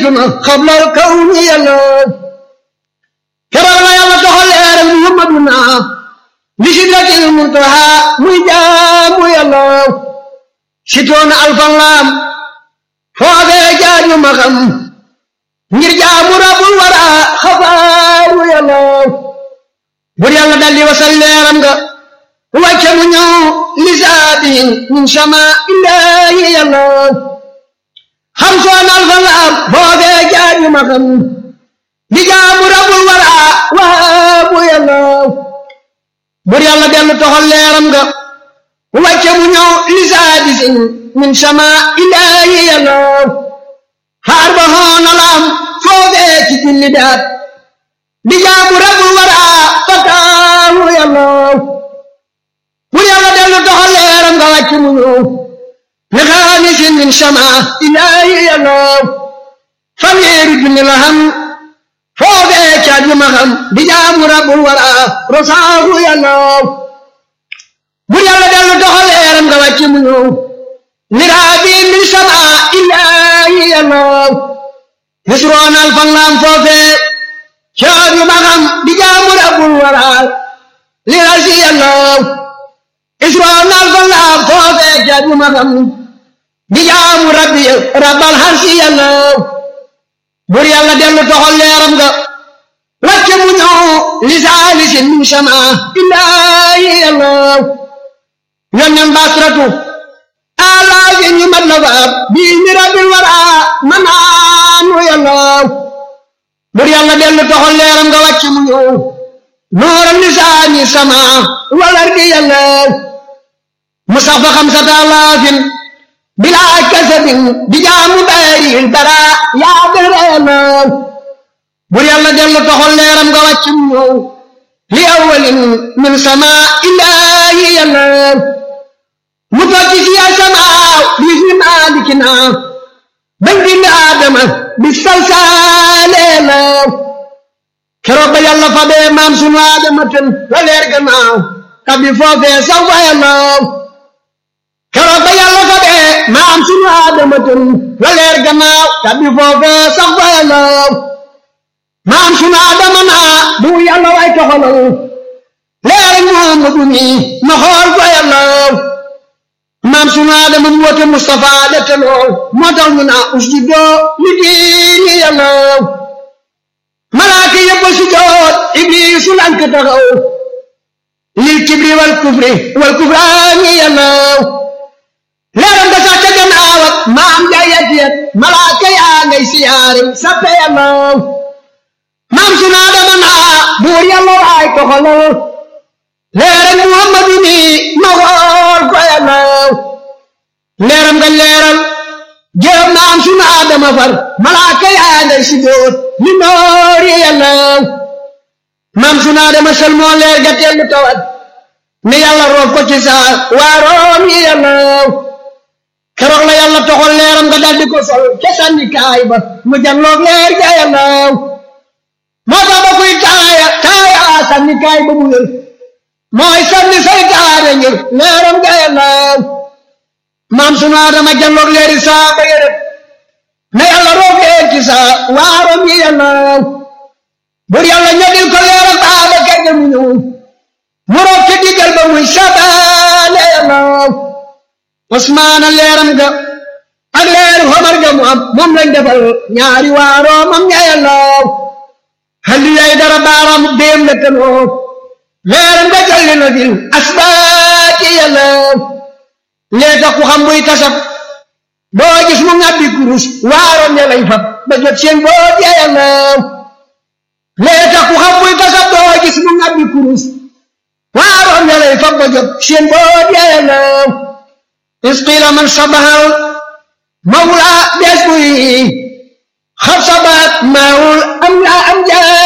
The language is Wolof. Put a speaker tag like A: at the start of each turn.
A: jiituna xablal kawni yàlla keroog la yàlla doxal leeral muhammaduna li sidratil muntaha muy jaamu yàlla sitoona alfan laam foofee jaaju ma xam ngir jaamu rabul wara xabaaru yàlla bur yàlla daldi wasal leeram nga wàcce mu ñëw lisaabi min sama illaahi yàlla xam soon alfan laam foofee jaaju ma xam di jaamu rabul wara waabu yàlla bur yàlla dellu toxal leeram nga wàcce mu ñëw lisaadisin min sama ilaahi yàlla xaar ba xoona laam foofee ci julli daat di jaamu rabul wara fataahu yàlla bur yàlla dellu toxal leeram nga wàcce mu ñëw li xaamisin min sama ilaahi yàlla fanweeri junni la xam foofee caat yu ma xam di jaamu rabul wara rosaahu yàlla bur yàlla dellu doxal leeram nga wàcce mu ñëw miraabi min sama illaahi yàlla misroon alfan laam foofee caat yu ma xam di jaamu rabul wara li rasi yàlla isroon alfan laam foofee caat yu ma xam di jaamu rabbi rabbal harsi yàlla bur yàlla dellu toxal leeram nga wàcce mu ñëw lisaalisin min sama illaahi yàlla yónneen basratu alaafin ñu mat la faab bii mi rabbil wara manaanu yàlla bur yàlla dellu toxal leeram nga wàcce mu ñëw nooral lisaani sama walardi yàlla mustafa xamsata alaafin bilaa kasabin di jaamu baaril bara yaa dara yàlla bur yàlla dellu toxal leeram nga wàcc mu ñëw li awalin min sama illaahi yàlla mu tokki si yaa sama bi fi maalikina bañ bind aadama bi salsaale yàlla keroog ba yàlla fa bee maam sunu aadama ten la leer gannaaw tabi foofee saw fa yàlla keroog ba yàlla fa bee maam sunu aadama ten la leer gannaaw tabi foofee saw fa yàlla maam sunu adama naa bu yàlla way toxalal leer Muhammadu mi ma xool ko yàlla maam sunu adama mu wote Mustafa de te lool moo tax ñu naa usjudo li diini yàlla malaaka yëpp si joot iblisu lank taxaw lil kibri wal kufri wal kufraani yàlla leeram da sax ca gannaaw ak maam jayet yet malaaka yaa ngay siyaare sappe yàlla maam sunu adama naa buur yàlla waay toxalal leeral muhammadu mi ma xool ko yàlla leeram nga leeral jërëm maam sunu adama far malaaka yaa ngay si dóor li noori yàlla maam sunu adama sel moo leer ga tellu tawat ne yàlla roof ko ci saa waaroom yi yàlla keroog la yàlla toxal leeram nga daldi ko sol ca sànni kaay ba mu janloog leer ga yàlla moo tax ba kuy taaya taaya sànni kaay ba mu wér mooy sànni saytaane ngir leeram ga yàlla maam sunu adama jalloog leeri saa ba yërëb na yàlla roog leer ci saa waarom yi yàlla bur yàlla ñodil ko leeram baaba kege mu ñëw mu roog ci diggal ba muy sabaale yàlla osmaana leeram ga ak leeru xomar ga mu am moom lañ defal ñaari waaroomam ña yàlla halli yay dara baaraam déem la tanoo leeram nga jalli na fil asbaati yàlla lee tax ku xam buy tasab doo gis mu ngàbbi kurus waaroon ya lay fab ba jot seen boot ya yàlla lee tax ku xam buy tasab doo gis mu ngàbbi kurus waaroon ya lay fab ba jot seen boot ya yàlla isqila man sabahal mawla des buy xab sabaat maawul am la am jaa